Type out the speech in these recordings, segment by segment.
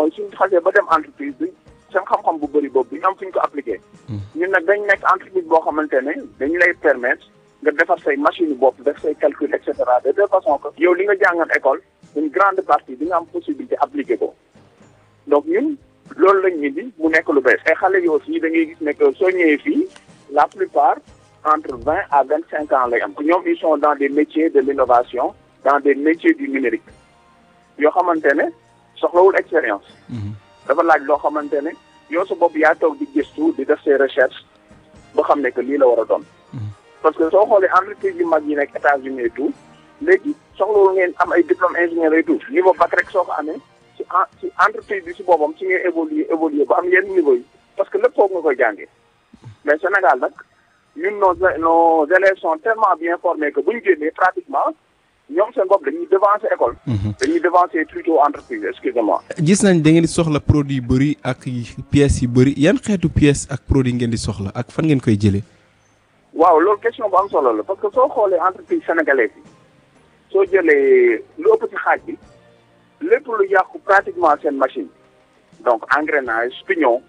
mooy suñu xasee ba dem entreprise bi seen xam-xam bu bëri boobu duñu am fu ñu ko appliqué. ñun nag dañ nekk entreprise boo xamante ne dañu lay permettre nga defar say machine bopp def say calcul et cetera de telle façon que yow li nga jàngal école une grande partie di nga am possibilité appliquer ko donc ñun loolu lañ indi mu nekk lu bees. ay xale yi aussi da ngay gis ne que soo ñëwee fii la plupart entre vingt à vingt cinq ans lay am. ñoom ils sont dans des métiers de l'innovation dans des métiers du numérique yoo xamante ne soxlawul expérience. dafa laaj loo xamante ne yow sa bopp yaa toog di gëstu di def ses recherches ba xam ne que lii la war a doon. parce que soo xoolee entreprise yu mag yi nekk États-Unis et tout léegi soxlawul ngeen am ay diplôme ingénieur et tout niveau bac rek soo ko amee ci en ci entreprise bi si boppam ci ngay évoluer évoluer ba am yenn niveau yi parce que lépp foofu nga koy jàngee mais Sénégal nag ñun nos nos élèves sont tellement bien formés que bu ñu génnee pratiquement ñoom seen bopp dañuy devancer école. dañuy devancer plutôt entreprise excusez-moi. gis nañ da ngeen di soxla produit yu bëri ak pièces yu bëri yan xeetu pièces ak produit ngeen di soxla ak fan ngeen koy jëlee. waaw loolu question bu am solo la parce que soo xoolee entreprise sénégalaise yi soo jëlee lu ëpp ci xaaj bi lépp lu yàqu pratiquement seen machine donc engrenage pignon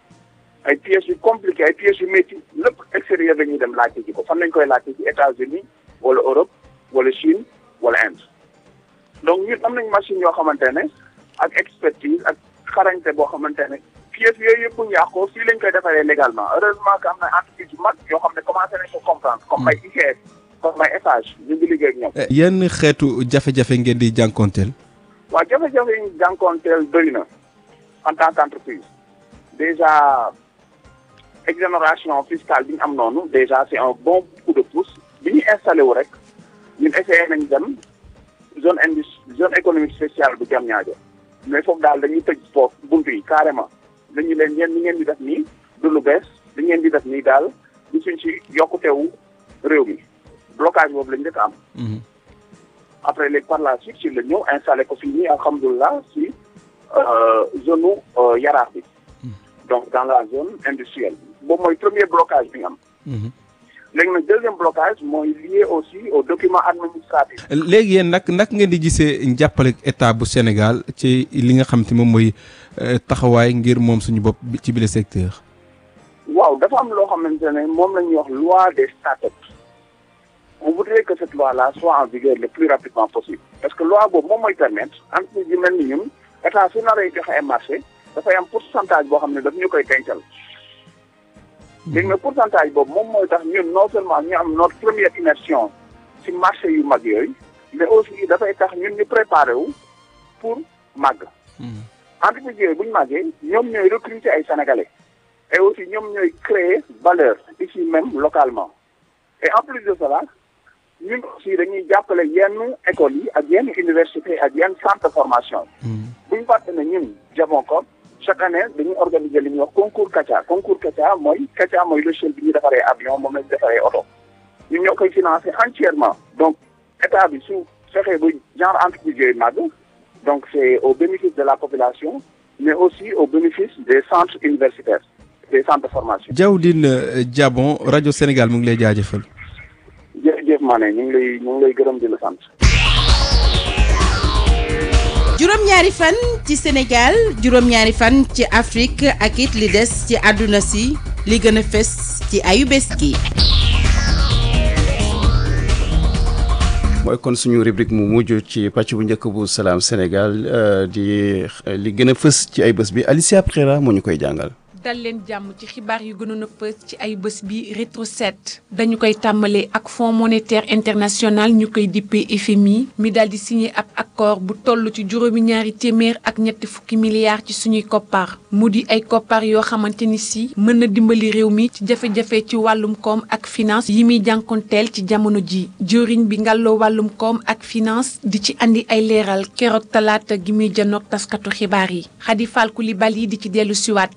ay pièces yu compliquées ay pièces yu métti lépp extérieur dañuy dem laajte ji ko fan lañ koy laajte ci États-Unis wala Europe wala Chine wala Inde donc ñun am nañ machine yoo xamante ne ak expertise ak xarañte boo xamante ne pièces yooyu yëpp bu ñu yàqoo fii lañ koy defaree légalement heureusement que am na entreprise yu mag yoo xam ne commencé nañ ko comprendre comme ay ICS comme ay Eiffage ñu ngi liggéey ak ñoom. yan xeetu jafe-jafe ngeen di jànkoonteel. waaw jafe-jafe yi ñu jànkoonteel doy na en tant qu'entreprise déjà exonération fiscale bi ñu am noonu déjà c'est un bon coup de pouce bi ñu installé wu rek ñun essayé nañ dem zone indus zone économique spéciale bu Diamniadio mais foofu daal dañuy tëj foofu buntu yi carrément. dañu leen yéen li ngeen di def nii du lu bees li ngeen di def nii daal gisuñ ci yokkutewu réew mi blocage boobu lañ njëkk am. après léegi par la suite ci la ñëw installé ko fii nii alhamdulilah si zone nu yaraax bi. donc dans la zone industrielle boobu mooy premier blocage bi nga am. léegi nag deuxième blocage mooy lié aussi aux documents administratifs. léegi yéen nag nag ngeen di gisee njàppale état bu Sénégal ci li nga xam te moom mooy taxawaay ngir moom suñu bopp ci bile secteur. waaw dafa am loo xamante ne moom la ñuy wax loi des startups on voudrait que cette loi là soit en vigueur le plus rapidement possible parce que loi boobu moom mooy permettre entreprise yu mel ni ñun état su naree joxe ay marché dafay am pourcentage boo xam ne daf ñu koy dencal. léegi nag pourcentage boobu moom mooy tax ñun non seulement ñu am notre première immersion ci marché yu mag yooyu mais aussi dafay tax ñun ñu préparé wu pour màgg. entreprise yooyu bu ñu màggee ñoom ñooy recruter ay sénégalais et aussi ñoom ñooy créer valeur ici même localement et en plus de cela ñun aussi dañuy jàppale yenn écoles yi ak yenn université ak yenn centre de formation yi. bu ñu fàtte ne ñun Jaboncoop chaque année dañuy organiser li ñuy wax concours Katia concours Katia mooy Katia mooy logiciel bi ñuy defaree avion moom lañu defaree oto ñun ñoo koy financer entièrement donc état bi su fexee ba genre entreprise yooyu màgg donc c'est au bénéfice de la population mais aussi au bénéfice des centres universitaires des centres de formation. Diawdine Diabon rajo Sénégal mu ngi lay jaajëfal. jërëjëf Mané ñu ngi lay ñu ngi lay gërëm di la sant. juróom-ñaari fan ci Sénégal juróom-ñaari fan ci Afrique ak it li des ci àdduna si li gën a fës ci ayu bés gi. mooy kon suñu rubrique mu mujj ci pàcc bu njëkk bu salaam Sénégal di li gën a fës ci ay bés bi Alicia Prera moo ñu koy jàngal. dal leen jàmm ci xibaar yu gënoon a fës ci ay bés bi rétro set dañu koy tàmbalee ak fonds monétaire international ñu koy dippee FMI mi daal di signé ab accord bu toll ci juróomi ñaari téeméer ak ñetti fukki milliards ci suñuy koppar mu di ay koppar yoo xamante ni si mën na dimbali réew mi ci jafe-jafe ci wàllum koom ak finance yi muy jànkonteel ci jamono ji jëriñ bi ngàlloo wàllum koom ak finance di ci andi ay leeral keroog talaata gi muy janoog taskatu xibaar yi Khady Fall Coulibaly di ci dellu siwaat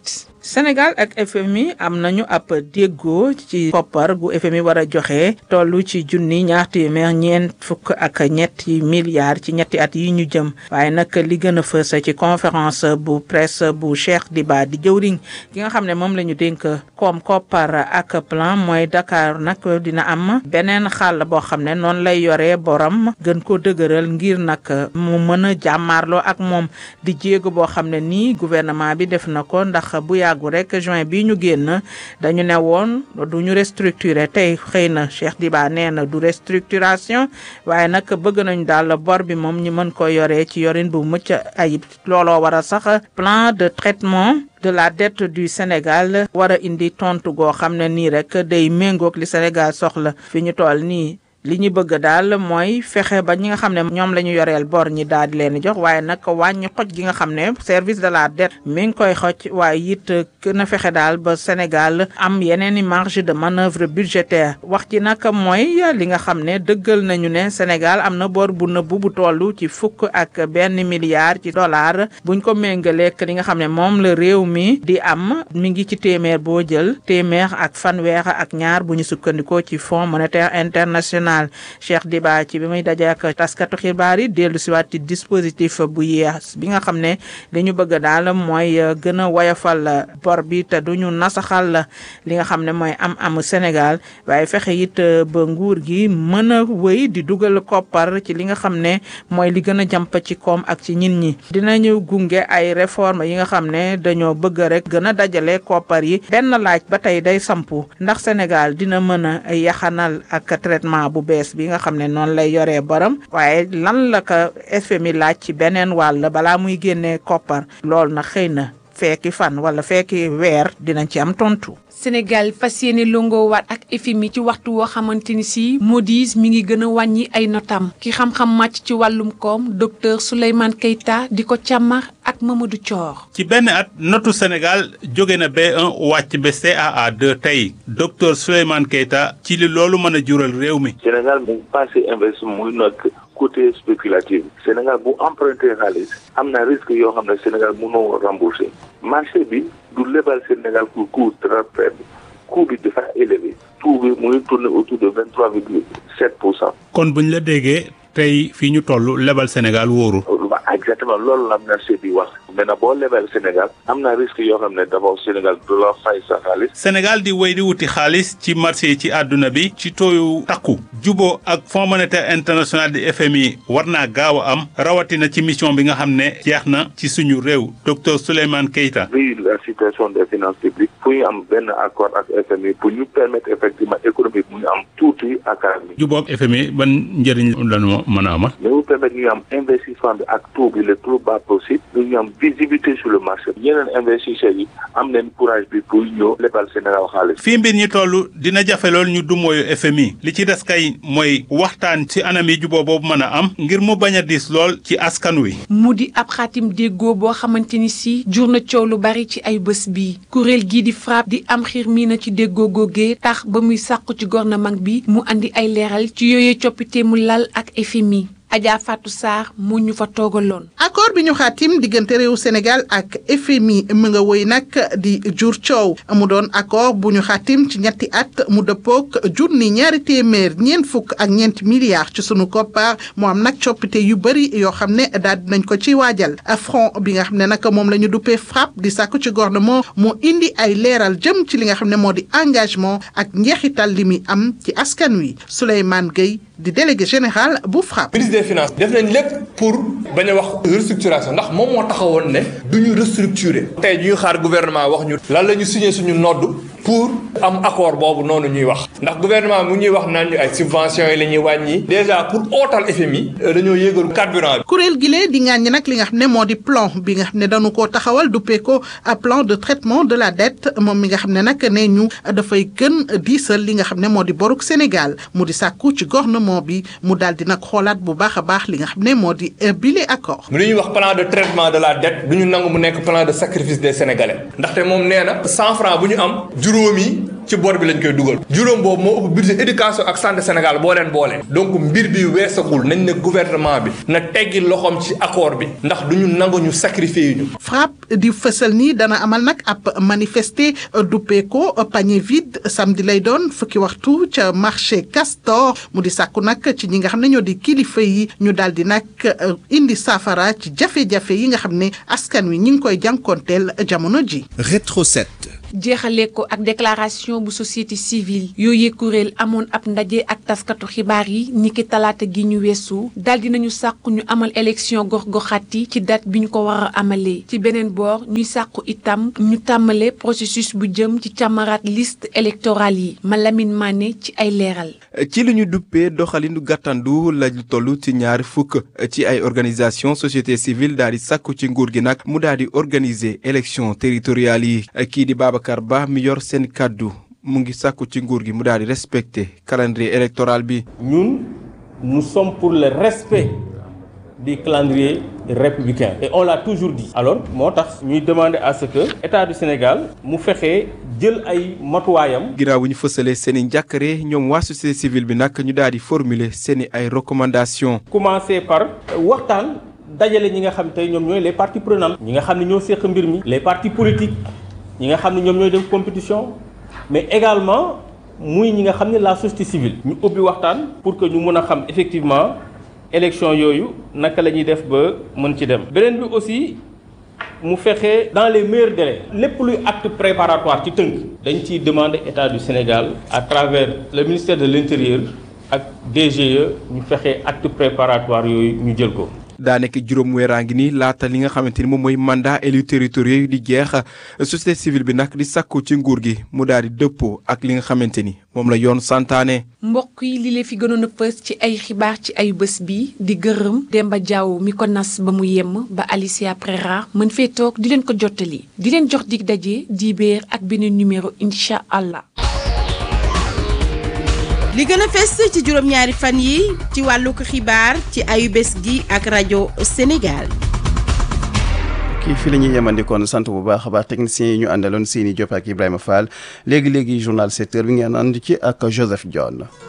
Sénégal ak FMI am nañu ab déggoo ci koppar gu FMI war a joxe toll ci junni ñaar téeméer ñeent fukk ak ñetti milliards ci ñetti at yi ñu jëm waaye nag li gën a fës ci conférence bu presse bu Cheikh Diba di jëwriñ ki nga xam ne moom la ñu dénk koom koppar ak plan mooy Dakar nag dina am beneen xàll boo xam ne noonu lay yoree borom gën ko dëgëral ngir nag mu mën a jàmmaarloo ak moom di jéego boo xam ne nii gouvernement bi def na ko ndax bu yàggu rek juin bi ñu génn dañu ne woon du ñu restructurer tey xëy na Cheikh Diba nee na du restructuration waaye nag bëgg nañu daal bor bi moom ñu mën ko yoree ci yorin bu mucc ayib looloo war a sax plan de traitement de la dette du Sénégal war a indi tontu goo xam ne nii rek day méngoog li Sénégal soxla fi ñu toll nii li ñu bëgg daal mooy fexe ba ñi nga xam ne ñoom la ñu yoreel bor ñi daal di leen jox waaye nag wàññi xoj gi nga xam ne service de la dette mi ngi koy xoj waaye it na fexe daal ba Sénégal am yeneen i marge de manœuvre budgétaire wax ci nag mooy li nga xam ne dëggal nañu ne Sénégal am na bor bu nëbbu bu toll ci fukk ak benn milliard ci dollar buñ ko méngaleek li nga xam ne moom la réew mi di am mi ngi ci téeméer boo jël téeméer ak fanweer ak ñaar bu ñu sukkandikoo ci Fonds monétaire international Cheikh Diba ci bi muy daje ak taskatu xibaar yi dellu si waat ci dispositif bu yees bi nga xam ne li ñu bëgg daal mooy gën a woyofal bor bi te duñu nasaxal li nga xam ne mooy am amu Sénégal waaye fexe it ba nguur gi mën a wëy di dugal koppar ci li nga xam ne mooy li gën a jàmp ci koom ak ci ñin ñi dinañu gunge ay réforme yi nga xam ne dañoo bëgg rek gën a dajale koppar yi benn laaj ba tey day sampu ndax Sénégal dina mën a yaxanal ak traitement bu bees bi nga xam ne noonu lay yoree borom waaye lan la ko FMI laaj ci beneen wàll balaa muy génnee koppar loolu na xëy na fekki fan wala fekki weer dinañ ci am tontu. Sénégal fas yéene longoo waat ak FMI ci waxtu woo xamante ni si Moody's mi ngi gën a wàññi ay notam ki xam-xam màcc ci wàllum koom docteur Souleymane Keita di ko càmmar ak Mamadou Thior. ci benn at notu Sénégal jóge na B1 wàcc ba CAA2 tey docteur Souleymane Keita ci li loolu mën a jural réew mi. Sénégal mu passé investissement muy nekk côté spéculatif Sénégal bu emprunté xaalis am na risque yoo xam ne Sénégal mënoo rembourser marché bi du lebal Sénégal pour coût très faible coût bi dafa élevé taux bi muy tourner autour de vingt trois virgule sept pour cent. kon buñ la déggee tey fii ñu toll lebal Sénégal wóoru. exactement loolu la marché bi wax maintenant boo lebal Sénégal am na risque yoo xam ne d'abord Sénégal du la fay sa xaalis. Sénégal di wéy di wuti xaalis ci marché yi ci àdduna bi ci tooyu takku juboo ak Fonds monétaire international di FMI war naa gaaw a am rawatina ci mission bi nga xam ne jeex na ci suñu réew docteur Souleymane Keita. vu la situation des finances publiques pour ñu am benn accord ak FMI pour ñu permettre effectivement économie bi mu am tuuti ak mi. juboo ak FMI ban njëriñ lañu mën a amal. mais mu permettre ñu am investissement bi ak taux bi le plus bas possible ñu am visibilité sur le marché yeneen investisseurs yi am nañ courage bi pour ñëw lebal Sénégal xaalis. fii mbir ñi toll dina jafe lool ñu dumooyu FMI li ci des kay mooy waxtaan ci anam yi juboo boobu mën a am ngir mu bañ a diis lool ci askan wi. mu di ab xaatim déggoo boo xamante ni si jur na coow lu bari ci ay bés bii kuréel gii di FRAPP di am xiir mii na ci déggoo googee tax ba muy sàqu ci gouvernement bi mu andi ay leeral ci yooyee coppite mu lal ak FMI. Adja Fatou Sarr mu ñu fa toogaloon. accord bi ñu xaatim diggante réew Sénégal ak FMI mu nga woy nag di jur coow mu doon accord bu ñu xaatim ci ñetti at mu dëppook junni ñaari téeméer ñeent fukk ak ñeenti milliards ci sunu koppar mu am nag coppite yu bëri yoo xam ne daal dinañ ko ci waajal front bi nga xam ne nag moom la ñu duppee FRAPP di sàkku ci gouvernement mu indi ay leeral jëm ci li nga xam ne moo di engagement ak njeexital li muy am ci askan wi Souleymane Gueye di délégué général bu FRAPP. ministre des finances def nañ lépp pour bañ a wax restructuration ndax moom moo taxawoon ne du ñu restructurer. tey ñuy xaar gouvernement wax ñu. lan la ñu signé suñu nodd pour am accord boobu noonu ñuy wax ndax gouvernement mu ñuy wax naan ñu ay subventions yi la ñuy wàññi. déjà pour ootal FMI. dañoo yéegal carburant bi. kuréel gi lee di ngaañ nag li nga xam ne moo di plan bi nga xam ne dañu koo taxawal duppee ko plan de traitement de la dette moom mi nga xam ne nag nee ñu dafay gën diisal li nga xam ne moo di boruk Sénégal mu di sàkku ci gouvernement bi mu daal di nag xoolaat bu baax a baax li nga xam ne moo di bile accord. mu ñuy wax plan de traitement de la dette du ñu nangu mu nekk plan de sacrifice des sénégalais ndaxte moom nee na cent francs bu ñu am juróomi ci bor bi lañ koy dugal juróom boobu moo ëpp budget éducation ak santé Sénégal boo leen boole donc mbir bi weesagul nañ ne gouvernement bi na teggi loxoom ci accord bi ndax du ñu nangu ñu sacrifier ñu. FRAPP di fësal ni dana amal nag ab manifester duppeeko panier vide samedi lay doon fukki waxtu ca marché Castor mu di sàkku nag ci ñi nga xam ne ñoo di kilifa yi ñu daal di nag indi saafara ci jafe-jafe yi nga xam ne askan wi ñi ngi koy jànkoonteel jamono ji. Rétro 7. jeexalee ko ak déclaration bu société civile yooyee kuréel amoon ab ndaje ak taskatu xibaar yi niki talaata gi ñu weesu daal dinañu sàkku ñu amal élection gox-goxaat yi ci date bi ñu ko war a amalee ci beneen boor ñuy sàkku itam ñu tàmmale processus bu jëm ci càmmaraat liste électorale yi Malamine Mané ci ay leeral. ci li ñu duppee doxalinu gàttandu lañu toll ci ñaari fukk ci ay organisation société civile daal di sàkku ci nguur gi nag mu daal di organiser élection territoriale yi kii di Babacar Ba mi yor seen kàddu mu ngi sàkku ci nguur gi mu daal di respecter calendrier électoral bi. ñun nous sommes pour le respect du calendrier républicain et on l'a toujours dit. alors moo tax ñuy demander à ce que état du Sénégal mu fexe jël ay matuwaayam. ginnaaw bu ñu fësalee seen i njàkkare ñoom waa société civile bi nag ñu daal di formuler seen i ay recommandations. commencer par waxtaan dajale ñi nga xam tey ñoom ñooy les parties prenantes. ñi nga xam ne ñoo séq mbir mi. les partis politiques ñi nga xam ne ñoom ñooy def compétition mais également muy ñi nga xam ne la société civile. ñu ubbi waxtaan pour que ñu mën a xam effectivement élection yooyu naka la ñuy def ba mën ci dem. beneen bi aussi mu fexe dans les meilleurs délais. lépp luy acte préparatoire ci tënk. dañ ciy demander état du Sénégal à travers le ministère de l'intérieur ak DGE ñu fexe acte préparatoire yooyu ñu jël ko. daa nekk juróom weeraa ngi nii laata li nga xamante ni moom mooy mandat élu territoriaux yi di jeex société civile bi nag di sàkku ci nguur gi mu daal di dëppoo ak li nga xamante ni moom la yoon santaane. mbokk yi li leen fi gënoon a pës ci ay xibaar ci ay bés bi di gërëm Demba Diaw mi ko nas ba mu yemm ba Alicia Prera mën fee toog di leen ko jottali di leen jox dig daje dibeer ak beneen numéro incha allah. li gën a fes ci juróom-ñaari fan yi ci wàllu ko xibaar ci ayu bés gi ak rajo Sénégal. kii fii la ñuy yemandikoon sant bu baax a baax techniciens yi ñu àndaloon Sini Diop ak Ibrahima Fall léegi léegi journal secteur bi ngeen ànd ci ak Joseph Dione.